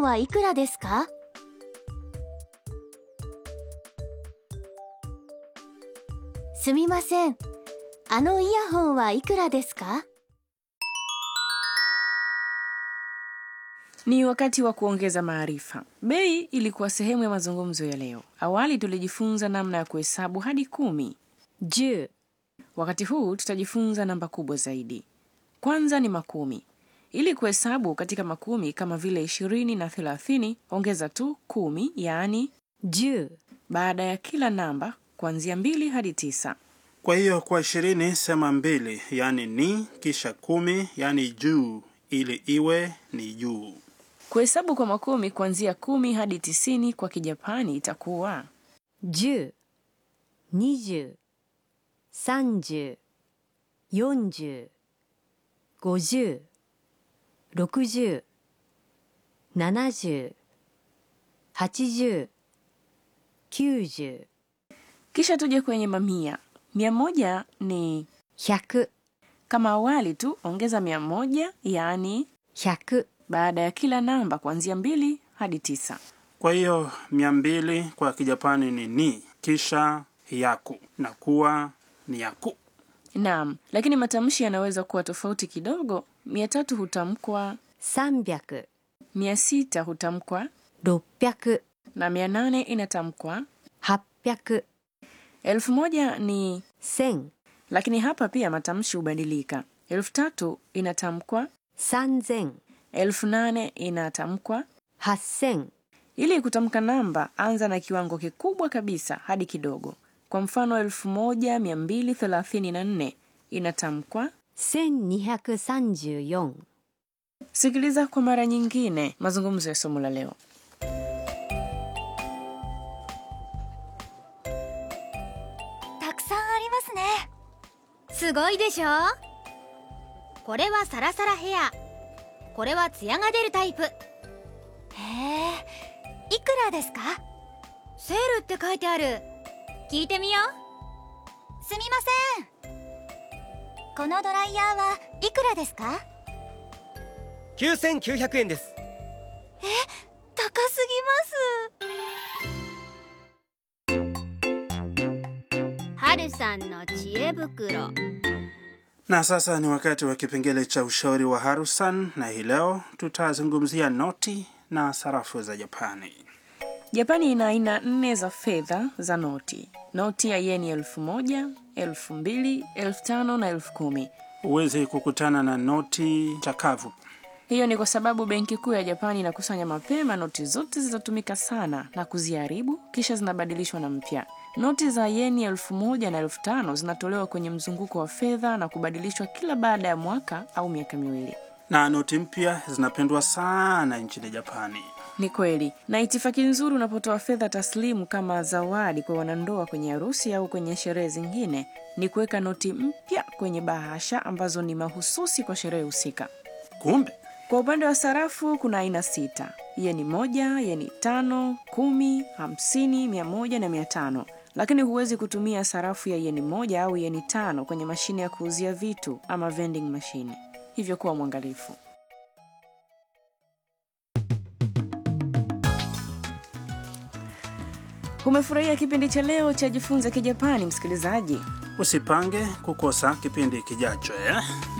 はいくらですかすみません。あのイヤホンはいくらですか Ni wakati wa kuongeza maarifa. Bei ilikuwa sehemu ya mazungumzo ya leo. Awali tulijifunza namna ya kuhesabu hadi kumi. 10 Wakati huu tutajifunza namba kubwa zaidi. Kwanza ni makumi. Ili kuhesabu katika makumi kama vile ishirini na thelathini, ongeza tu kumi, yaani 10 baada ya kila namba kuanzia mbili hadi tisa. Kwa hiyo kwa ishirini sema mbili, yaani ni, kisha kumi, yaani juu, ili iwe ni juu. Kuhesabu kwa makumi kuanzia kumi hadi tisini kwa Kijapani itakuwa 10 20 30 40 50 60 70 80 90 kisha tuje kwenye mamia. Mia moja ni 100 kama awali tu, ongeza mia moja yaani 100 baada ya kila namba kuanzia mbili hadi tisa. Kwa hiyo mia mbili kwa Kijapani ni ni, kisha yaku na kuwa ni yaku. Naam, lakini matamshi yanaweza kuwa tofauti kidogo. Mia tatu hutamkwa, 300 mia sita hutamkwa 600 na mia nane inatamkwa. 800 Elfu moja ni 1000 lakini hapa pia matamshi hubadilika. Elfu tatu inatamkwa, 3000 elfu nane inatamkwa. 8000 Ili kutamka namba, anza na kiwango kikubwa kabisa hadi kidogo. Kwa mfano, elfu moja mia mbili thelathini na nne inatamkwa. 1234 Sikiliza kwa mara nyingine mazungumzo ya somo la leo. たくさんありますねすごいでしょこれはサラサラヘアこれはツヤが出るタイプへえいくらですかセールって書いてある聞いてみようすみませんこのドライヤーはいくらですか 9900円です高すぎます春さんの知恵袋 Na sasa ni wakati wa kipengele cha ushauri wa Harusan, na hii leo tutazungumzia noti na sarafu za Japani. Japani ina aina nne za fedha za noti: noti ya yeni elfu moja, elfu mbili, elfu tano na elfu kumi. Huwezi kukutana na noti chakavu. Hiyo ni kwa sababu benki kuu ya Japani inakusanya mapema noti zote zilizotumika sana na kuziharibu, kisha zinabadilishwa na mpya. Noti za yeni elfu moja na elfu tano zinatolewa kwenye mzunguko wa fedha na kubadilishwa kila baada ya mwaka au miaka miwili. Na noti mpya zinapendwa sana nchini Japani. Ni kweli, na itifaki nzuri unapotoa fedha taslimu kama zawadi kwa wanandoa kwenye harusi au kwenye sherehe zingine ni kuweka noti mpya kwenye bahasha ambazo ni mahususi kwa sherehe husika. Kumbe Kwa upande wa sarafu kuna aina sita: yeni moja, yeni tano, kumi, hamsini, mia moja na mia tano. Lakini huwezi kutumia sarafu ya yeni moja au yeni tano kwenye mashine ya kuuzia vitu ama vending machine, hivyo kuwa mwangalifu. Umefurahia kipindi cha leo cha Jifunze Kijapani, msikilizaji? usipange kukosa kipindi kijacho eh?